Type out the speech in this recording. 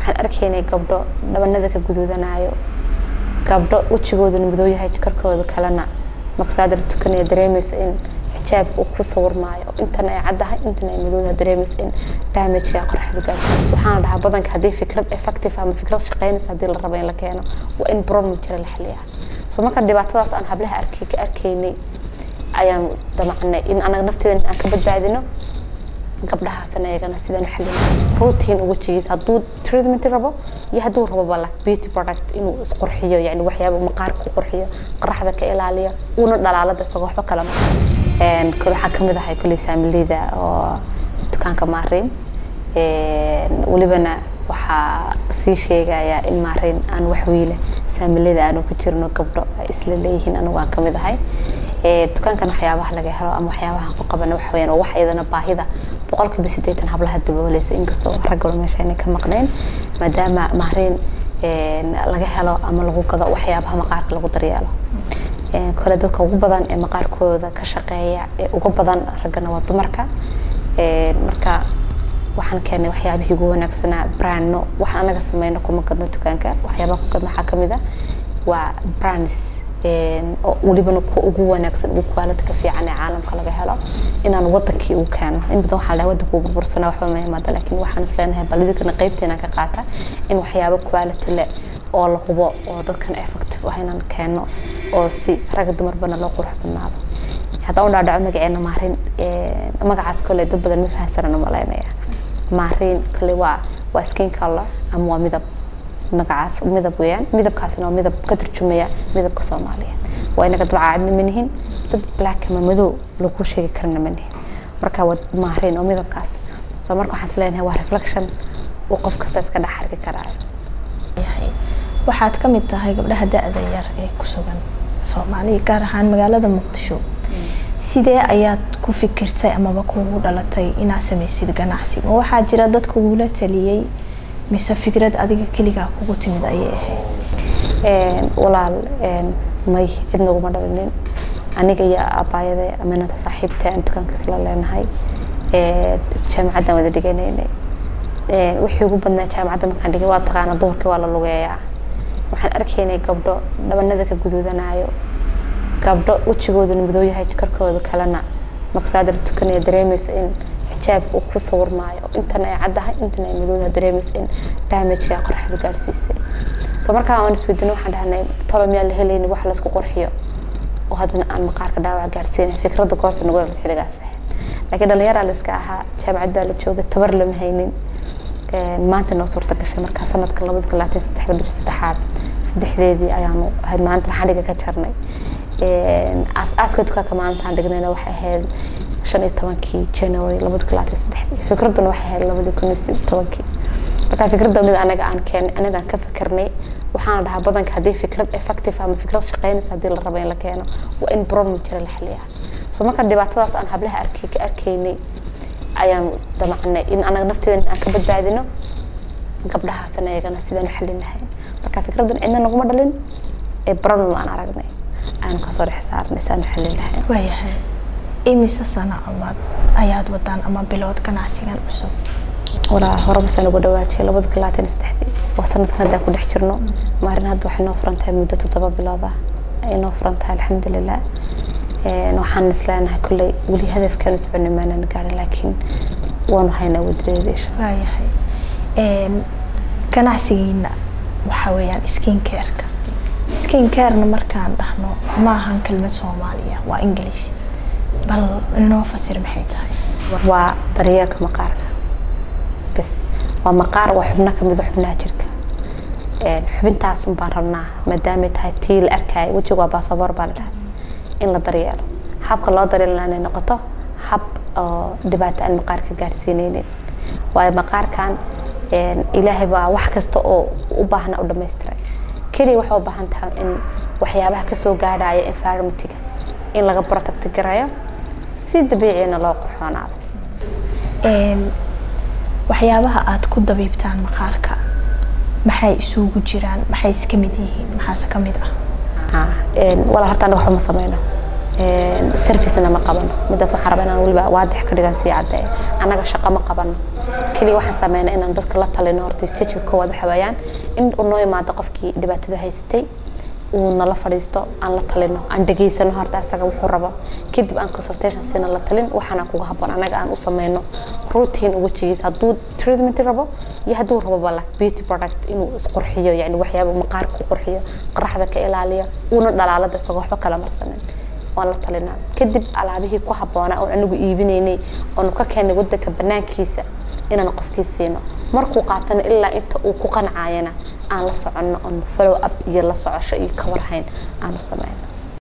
waxaan arkaynay gabdho dhabanada ka guduudanaayo gabdho wejigoodana madow yahay karkooda kalena maqsaadar tukanaya dareemayso in xijaab uu ku sawirmaayo intana ay caddahay intana ay madowdaha dareemayso in damageka qorraxda gaarto waxaana dhahaa badanka haddii fikrad effective ama fikrad shaqeynaysa haddii la rabo in la keeno waa in problem jira la xaliyaa so marka dhibaatadaas aan hablaha arkay ka arkaynay ayaan damacnay in anaga nafteeda aan ka badbaadino gabdhahaasna iyagana sidaan u xalin protein wejigiisa hadduu treatment rabo iyo hadduu rabo bala beauty product inuu isqurxiyo yani waxyaaba maqaarka ku qurxiyo qoraxda ka ilaaliyo uuna dhalaalada isagoo waxba kala ma kale waxaa kamid ahay kuley saamilida oo dukaanka maariin welibana waxaa sii sheegaya in maariin aan wax wiila saamilada aanu ku jirno gabdho ay isla leeyihiin anigu aan kamid ahay dukaankan waxyaabaha laga helo ama waxyaabaha ku qabana waxa weyaan wax iyadana baahida boqolkiiba siddeetan hablaha dabooleysa inkastoo raggalo meesha ayna ka maqnayn maadaama mahriin laga helo ama lagu gado waxyaabaha maqaarka lagu daryeelo kale dadka ugu badan ee maqaarkooda ka shaqeeya ee uga badan raggana waa dumarka marka waxaan keenay waxyaabihii ugu wanaagsanaa brandno waxaan anaga sameyno kuma gadno dukaanka waxyaabaha ku gadno waxaa kamid ah waa brands oo welibana kuwa ugu wanaagsan ugu quality-ka fiican ee caalamka laga helo inaan wadankii uu keeno in badan waxaa la wadanka uu burbursana waxba ma imaada laakiin waxaan isleenahay balidikana qaybteena ka qaata in waxyaabo quality leh oo la hubo oo dadkan effective ah inaan keeno oo si rag dumarba loo qurux badnaado haddaan u dhaadhaco magaceena maarin magacaas kole dad badan ma fahansanana malaynaya maarin kale waa waa skin color ama waa midab magacaas midab weeyaan midabkaasina waa midab ka turjumaya midabka soomaaliyeed waa inaga dad caadna ma nihin dad black ama madow lagu sheegi karana ma nihin marka waa maarin oo midabkaas so marka waxaan isleeyahay waa reflection uu qof kasta iska dhex arki karaayo waxaad ka mid tahay gabdhaha da-da yar ee ku sugan soomaaliya gaar ahaan magaalada muqdisho sidee ayaad ku fikirtay amaba kugu dhalatay inaad samaysid ganacsi ma waxaa jira dad kugula taliyey mise fikrad adiga keligaa kugu timid ayay ahayd walaal may cid naguma dhalinin aniga iyo abaayada aminata saaxiibta aan dukaanka isla leenahay jaamacaddan wada dhiganaynay wixii ugu badnaa jaamacadda markaan dhigay waa taqaana duhurkii waa la lugeeyaa waxaan arkaynay gabdho dhabanada ka guduudanaayo gabdho wejigoodana madow yahay karkooda kalena maqsaadar tukanaya dareemayso in xijaab uu ku sawirmaayo intana ay caddahay intana ay madowdaha dareemayso in damageka qorraxda gaarsiisay so markaa aan isweydiino waxaan dhahnay tolo miyaa la helayni wax laysku qurxiyo oo haddana aan maqaarka dhaawac gaarsiinay fikradda koorta nagu dhalta xilligaas ahayd laakiin dhalinyaraa la iska ahaa jaamacad baa la joogay tabar lama haynin maanta noo suurta gashay markaa sanadka labada kun labaatan saddexda bishi saddexaad saddexdeedii ayaanu ahayd maalinta xadhiga ka jarnay aaska dukaanka maalintaan dhignayna waxay ahayd shan iyo tobankii january labada kun labaatan saddexdii fikradduna waxay ahayd labadii kun iyo tobankii marka fikradda mid anaga aan keenay anaga aan ka fikirnay waxaana dhahaa badanka haddii fikrad effective ama fikrad shaqeynaysa haddii la rabo in la keeno waa in problem jira la xaliyaa so marka dhibaatadaas aan hablaha arkay ka arkaynay ayaan damacnay in anaga nafteeda aan ka badbaadino gabdhahaasna iyagana sidaan u xalin lahayn marka fikraddan cidna naguma dhalin ee problem aan aragnay aanu kasoo dhex saarnay saan u xalin lahayn waayahay imise sano amaad ayaad wadaan ama bilood ganacsigan cusub walaa hore masaan ugu dhawaajiyay labada kun labaatan iyo saddexdii waa sanadkan haddaan ku dhex jirno maalin hadda waxay noo furan tahay muddo toddoba bilood ah ay noo furan tahay alxamdulilah waxaan isleenahay kolley weli hadafkaanu soconay maanaan gaarin laakiin waanu haynaa wadadeeda insha waayahay ganacsigiina waxaa weeyaan skin careka skin carena markaan dhahno ma ahan kelmad soomaaliya waa english bal inoo fasir maxay tahay waa daryeelka maqaarka bas waa maqaar waa xubno kamid a xubnaha jirka xubintaas un baan rabnaa maadaamay tahay tii la arkaayo wejiga waa baasaboor baa la dhahay in la daryeelo habka loo daryeelna inay noqoto hab oo dhibaato aan maqaarka gaarsiineynin waayo maqaarkan ilaahay baa wax kasta oo u baahna u dhamaystiray keliya waxay u baahan tahay in waxyaabaha kasoo gaadhaya environmentiga in laga protect garayo si dabiicina loo qurxoonaado waxyaabaha aad ku dabiibtaan maqaarka maxay isugu jiraan maxay iska mid yihiin maxaase ka mid ah walaa horta anaga waxba ma sameyno servicena ma qabano midaas waxaan rabaa inaan weliba waadix ka dhigan sii caddeeyo annaga shaqo ma qabano keliya waxaan sameynaa inaan dadka la talino horta stageka koowaad waxa weeyaan in uu noo imaado qofkii dhibaatada haysatay uu nala fadhiisto aan la talino aan dhegeysano horta asaga wuxuu rabo kadib aan consultation siina la talin waxaana kuga haboon anaga aan u sameyno routine wejigiisa hadduu treatment rabo iyo hadduu rabo bala beauty product inuu isqurxiyo yani waxyaaba maqaarka ku qurxiyo qoraxda ka ilaaliyo uuna dhalaalada isagoo waxba kala marsanin waan la talinaa kadib alaabihii ku habboonaa oon anigu iibinaynay oonu ka keenay wadanka banaankiisa inaan qofkii siino markuu qaatana ilaa inta uu ku qancayana aan la soconno oon follow up iyo la socosho iyo kawarhayn aanu sameyno